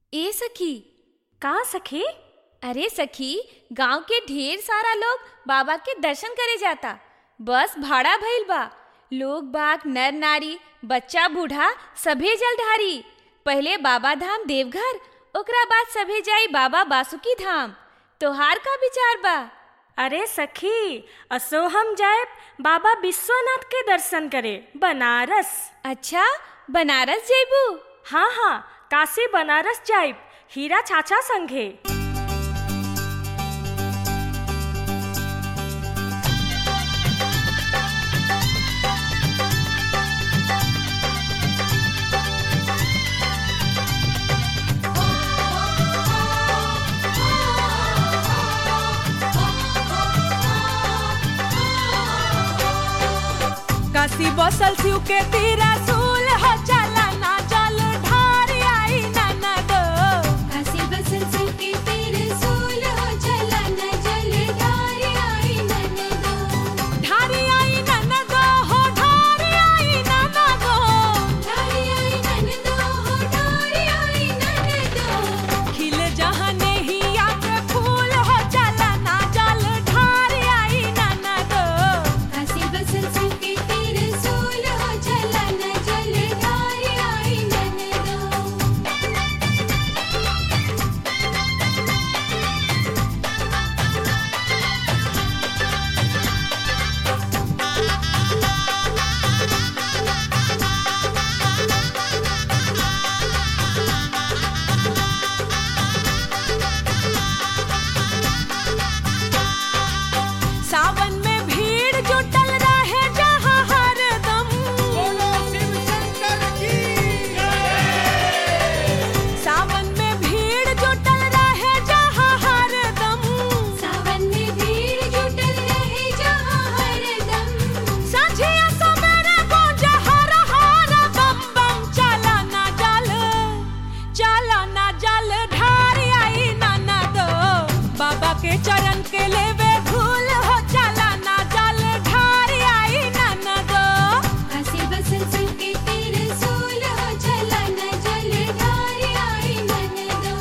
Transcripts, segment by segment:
ए सखी का सखी अरे सखी गांव के ढेर सारा लोग बाबा के दर्शन करे जाता बस भाड़ा भइल बा लोग बाग नर नारी बच्चा बूढ़ा सभे जलधारी पहले बाबा धाम देवघर ओकरा बाद सभे जाई बाबा बासुकी धाम तोहार का विचार बा अरे सखी असो हम जाए बाबा विश्वनाथ के दर्शन करे बनारस अच्छा बनारस जेबू हाँ हाँ काशी बनारस जाइब हीरा चाचा संगे काशी बसल शिव के तीरा सूल हो चला ना जल ढारी आई ना दो काशी बसल शिव के तेरे सूल हो चला न जल धारी आई ननदो ढारी आई ना दो हो ढारी आई ना दो धारी आई ननदो हो धारी आई ननदो खिल जहाँ नहीं आके फूल हो चला ना जल ढारी आई ना दो काशी बसल शिव के तेरे सूल हो चला न जल धारी आई ननदो सावन में भीड़ जुटल रहे जहाँ हरदम सावन में भीड़ जुटल रहे जहाँ हरदम सावन में भीड़ जुटल रहे जहाँ हरदम साझिया सवेरे गूंजे हर हर बम बम चला ना जल चला ना जल ढारी आई ना दो बाबा के चरण के लेवे धूल हो चला ना जल ढारी आई ना दो काशी बसल शिव के तेरे सूल हो चला न जल धारी आई ननदो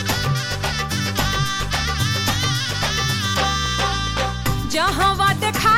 जहाँ वा देखा